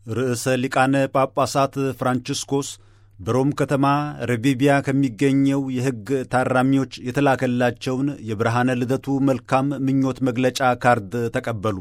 ርዕሰ ሊቃነ ጳጳሳት ፍራንቺስኮስ በሮም ከተማ ረቢቢያ ከሚገኘው የሕግ ታራሚዎች የተላከላቸውን የብርሃነ ልደቱ መልካም ምኞት መግለጫ ካርድ ተቀበሉ።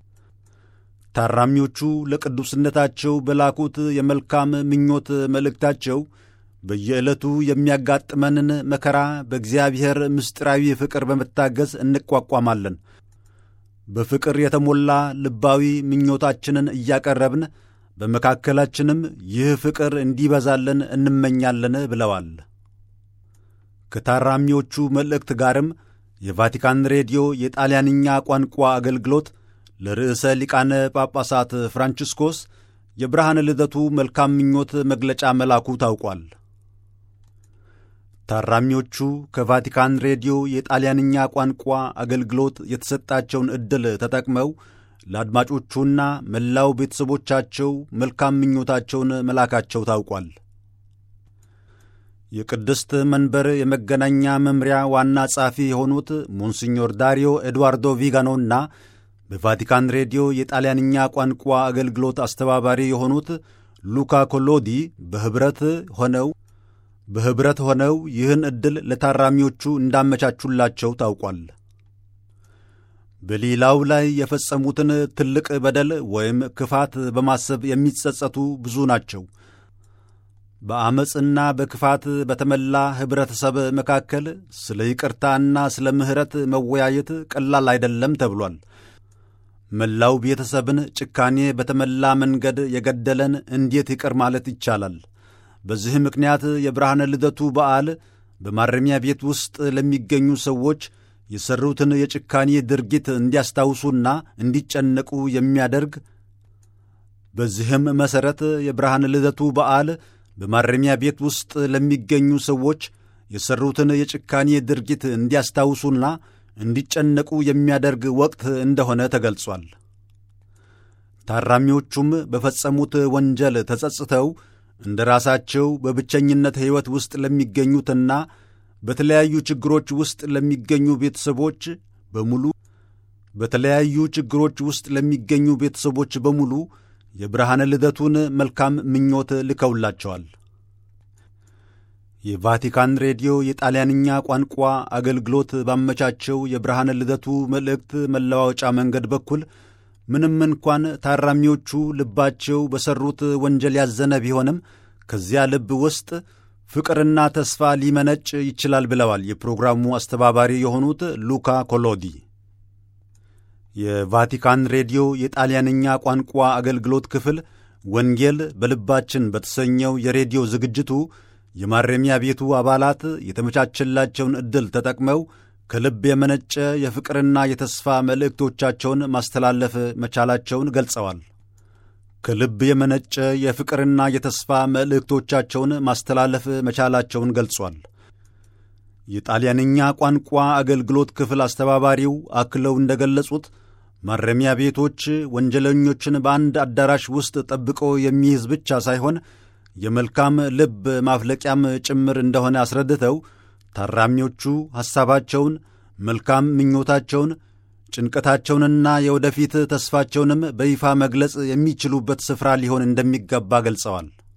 ታራሚዎቹ ለቅዱስነታቸው በላኩት የመልካም ምኞት መልእክታቸው በየዕለቱ የሚያጋጥመንን መከራ በእግዚአብሔር ምስጢራዊ ፍቅር በመታገዝ እንቋቋማለን። በፍቅር የተሞላ ልባዊ ምኞታችንን እያቀረብን በመካከላችንም ይህ ፍቅር እንዲበዛልን እንመኛለን ብለዋል። ከታራሚዎቹ መልእክት ጋርም የቫቲካን ሬዲዮ የጣልያንኛ ቋንቋ አገልግሎት ለርዕሰ ሊቃነ ጳጳሳት ፍራንቺስኮስ የብርሃነ ልደቱ መልካም ምኞት መግለጫ መላኩ ታውቋል። ታራሚዎቹ ከቫቲካን ሬዲዮ የጣልያንኛ ቋንቋ አገልግሎት የተሰጣቸውን ዕድል ተጠቅመው ለአድማጮቹና መላው ቤተሰቦቻቸው መልካም ምኞታቸውን መላካቸው ታውቋል። የቅድስት መንበር የመገናኛ መምሪያ ዋና ጸሐፊ የሆኑት ሞንሲኞር ዳሪዮ ኤድዋርዶ ቪጋኖና በቫቲካን ሬዲዮ የጣልያንኛ ቋንቋ አገልግሎት አስተባባሪ የሆኑት ሉካ ኮሎዲ በኅብረት ሆነው በኅብረት ሆነው ይህን ዕድል ለታራሚዎቹ እንዳመቻቹላቸው ታውቋል። በሌላው ላይ የፈጸሙትን ትልቅ በደል ወይም ክፋት በማሰብ የሚጸጸቱ ብዙ ናቸው። በዐመፅና በክፋት በተመላ ኅብረተሰብ መካከል ስለ ይቅርታና ስለ ምሕረት መወያየት ቀላል አይደለም ተብሏል። መላው ቤተሰብን ጭካኔ በተመላ መንገድ የገደለን እንዴት ይቅር ማለት ይቻላል? በዚህ ምክንያት የብርሃነ ልደቱ በዓል በማረሚያ ቤት ውስጥ ለሚገኙ ሰዎች የሠሩትን የጭካኔ ድርጊት እንዲያስታውሱና እንዲጨነቁ የሚያደርግ በዚህም መሠረት የብርሃነ ልደቱ በዓል በማረሚያ ቤት ውስጥ ለሚገኙ ሰዎች የሠሩትን የጭካኔ ድርጊት እንዲያስታውሱና እንዲጨነቁ የሚያደርግ ወቅት እንደሆነ ተገልጿል። ታራሚዎቹም በፈጸሙት ወንጀል ተጸጽተው እንደ ራሳቸው በብቸኝነት ሕይወት ውስጥ ለሚገኙትና በተለያዩ ችግሮች ውስጥ ለሚገኙ ቤተሰቦች በሙሉ በተለያዩ ችግሮች ውስጥ ለሚገኙ ቤተሰቦች በሙሉ የብርሃነ ልደቱን መልካም ምኞት ልከውላቸዋል። የቫቲካን ሬዲዮ የጣልያንኛ ቋንቋ አገልግሎት ባመቻቸው የብርሃነ ልደቱ መልእክት መለዋወጫ መንገድ በኩል ምንም እንኳን ታራሚዎቹ ልባቸው በሠሩት ወንጀል ያዘነ ቢሆንም ከዚያ ልብ ውስጥ ፍቅርና ተስፋ ሊመነጭ ይችላል ብለዋል የፕሮግራሙ አስተባባሪ የሆኑት ሉካ ኮሎዲ። የቫቲካን ሬዲዮ የጣልያንኛ ቋንቋ አገልግሎት ክፍል ወንጌል በልባችን በተሰኘው የሬዲዮ ዝግጅቱ የማረሚያ ቤቱ አባላት የተመቻቸላቸውን ዕድል ተጠቅመው ከልብ የመነጨ የፍቅርና የተስፋ መልእክቶቻቸውን ማስተላለፍ መቻላቸውን ገልጸዋል። ከልብ የመነጨ የፍቅርና የተስፋ መልእክቶቻቸውን ማስተላለፍ መቻላቸውን ገልጿል። የጣልያንኛ ቋንቋ አገልግሎት ክፍል አስተባባሪው አክለው እንደገለጹት ማረሚያ ቤቶች ወንጀለኞችን በአንድ አዳራሽ ውስጥ ጠብቆ የሚይዝ ብቻ ሳይሆን የመልካም ልብ ማፍለቂያም ጭምር እንደሆነ አስረድተው ታራሚዎቹ ሐሳባቸውን፣ መልካም ምኞታቸውን፣ ጭንቀታቸውንና የወደፊት ተስፋቸውንም በይፋ መግለጽ የሚችሉበት ስፍራ ሊሆን እንደሚገባ ገልጸዋል።